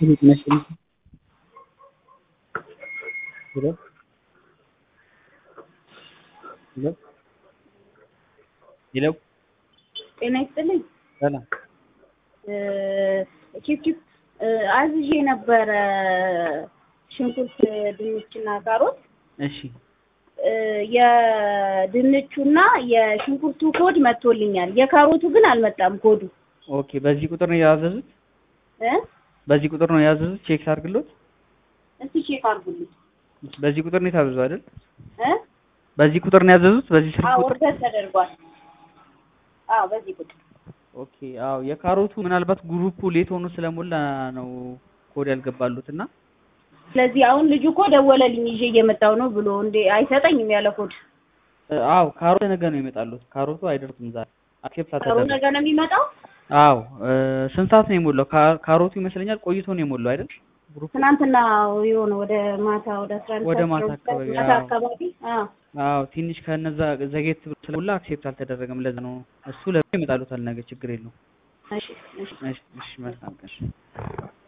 ይመስል ሄሎ ሄሎ ሄሎ ጤና ይስጥልኝ። ሰላም ቺፕ ቺፕ አዝዤ ነበረ ሽንኩርት፣ ድንችና ካሮት። እሺ የድንቹና የሽንኩርቱ ኮድ መጥቶልኛል። የካሮቱ ግን አልመጣም ኮዱ ኦኬ በዚህ ቁጥር ነው ያዘዙት እ በዚህ ቁጥር ነው ያዘዙት ቼክ አድርግሎት እስቲ ቼክ አድርጉልኝ በዚህ ቁጥር ነው የታዘዙ አይደል እ በዚህ ቁጥር ነው ያዘዙት በዚህ ስልክ አዎ ቁጥር ኦርደር ተደርጓል። አዎ በዚህ ቁጥር ኦኬ አዎ የካሮቱ ምናልባት ግሩፑ ሌት ሆኖ ስለሞላ ነው ኮድ ያልገባሉት እና ስለዚህ አሁን ልጁ እኮ ደወለልኝ ይዤ እየመጣሁ ነው ብሎ እንዴ አይሰጠኝም ያለ ኮድ እ አዎ ካሮት ነገ ነው ይመጣሉት ካሮቱ አይደርስም ዛሬ አክሴፕት ጥሩ አልተደረገም ነገ ነው የሚመጣው። አዎ እ ስንት ሰዓት ነው የሞላው ካ- ካሮቱ ይመስለኛል ቆይቶ ነው የሞላው አይደል ግሩፑ ትናንትና የሆነ ወደ ማታ ወደ አስራ አንድ ወደ ሰዓት ማታ አስራ ሁለት አካባቢ፣ ሰዓት ማታ አዎ። አካባቢ አዎ አዎ ትንሽ ከነዛ ዘጌት ብሎ ስለሞላ አክሴፕት አልተደረገም ለዛ ነው እሱ ለምን ይመጣሉታል ነገ ችግር የለውም እሺ እሺ እሺ እሺ መልካም ቀን